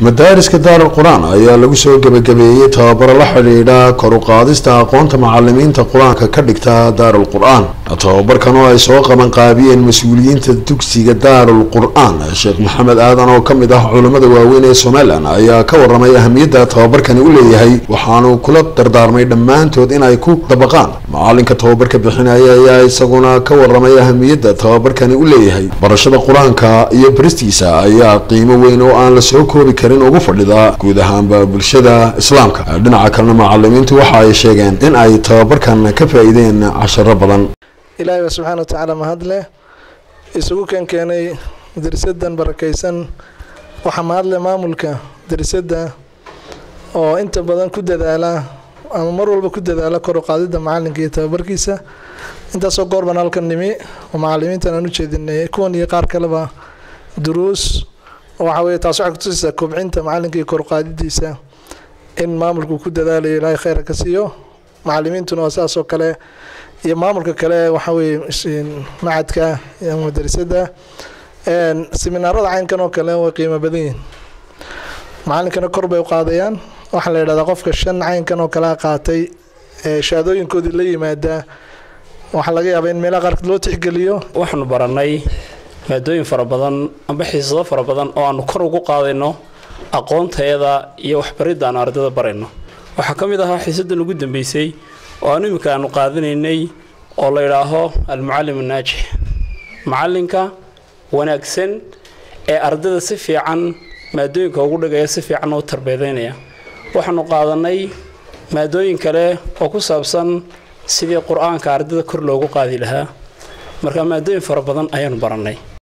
madaariska daaral qur-aan ayaa lagu soo gebagabeeyey tababaro la xidhiidha koruqaadista aqoonta macalimiinta qur-aanka ka dhigta daarul qur-aan tababarkan oo ay soo qaban qaabiyeen mas-uuliyiinta dugsiga daarul qur-aan sheekh maxamed aadan oo kamid ah culimmada waaweyn ee somalilan ayaa ka waramay ahamiyadda tababarkani u leeyahay waxaanu kula dardaarmay dhammaantood inay ku dabaqaan macalinka tababarka bixinaya ayaa isaguna ka waramay ahamiyadda tababarkani u leeyahay barashada qur-aanka iyo baristiisa ayaa qiimo weyn oo aan la soo koobi karin ugu fadhida guud ahaanba bulshada islaamka dhinaca kalena macalimiintu waxa ay sheegeen in ay tababarkan ka faa-iideen casharo badan ilaahay baa subxaana wa tacaala mahadleh isugu kan keenay darisadan barakaysan waxaa mahadleh maamulka darisadda oo inta badan ku dadaala ama mar walba ku dadaala kor u qaadida macalinka iyo tababarkiisa intaasoo goor baan halkan nimi oo macalimiintan aan u jeedinay kuwan iyo qaar kaleba duruus waxa weye taas waxay kutusaysaa kobcinta macalinka iyo koruqaadidiisa in maamulku ku dadaalayo ilaahay kheyra ka siiyo macalimiintuna waa sidaas oo kale iyo maamulka kale waxa weye macadka ama madarasada seminaarada caynkan oo kale way qiimo badan yihin macalinkana kor bay u qaadayaan waxaa la yidhahdaa qofka shan caynkan oo kale qaatay shahaadooyinkoodii la yimaadaa waxaa laga yaabaa in meelaha qaarkood loo tixgeliyo waxaanu baranay maadooyin fara badan amba xiisado fara badan oo aanu kor ugu qaadayno aqoonteeda iyo waxbaridda aanu ardayda barayno waxaa ka mid ahaa xiisadan ugu dambeysay oo aanu iminka aanu qaadanaynay oo la yidhaaho almucalim annaajix macalinka wanaagsan ee ardayda si fiican maadooyinka ugu dhigaya si fiican u tarbeedaynaya waxaanu qaadanay maadooyin kale oo ku saabsan sidii qur-aanka ardayda kor loogu qaadi lahaa marka maadooyin fara badan ayaanu barannay